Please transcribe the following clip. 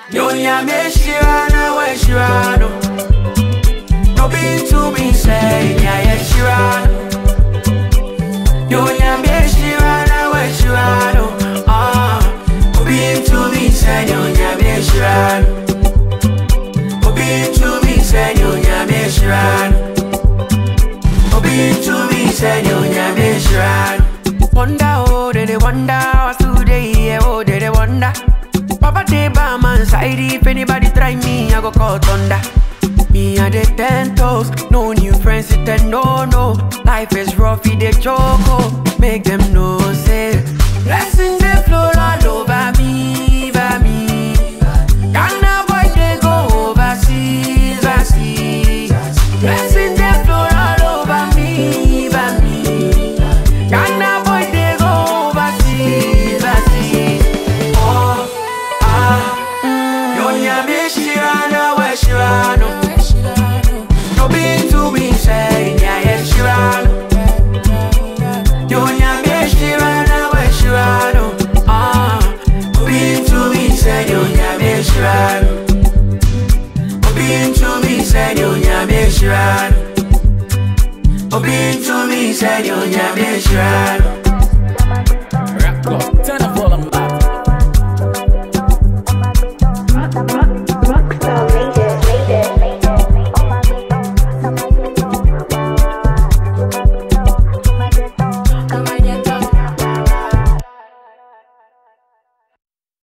Nyonya me shirana we shirano. No be to me say nya ye shirano. Nyonya me shirana we shirano. Ah, no be to me say nyonya me shirano. No be to me say nyonya me shirano. No be to me say nyonya me shirano. Wonder oh, they they wonder what's today, yeah, oh, they they wonder. Papa dey by my side, if anybody try me, I go call thunder. Me and the ten toes, no new friends, sit and no no. Life is rough, it dey choco. Make them know, say blessings they flow all over me, over me. Ghana boy they go overseas, overseas. Blessings they flow all over me, over me. Ghana boy they go overseas, overseas. Oh, ah, Nyonya me shirana we shirano. No be to me say nya ye shirano. Nyonya me shirana we shirano. Ah, no be to me say nyonya me shirano. No be to me say nyonya me shirano. No be to me say nyonya me shirano. Rap God, turn up all of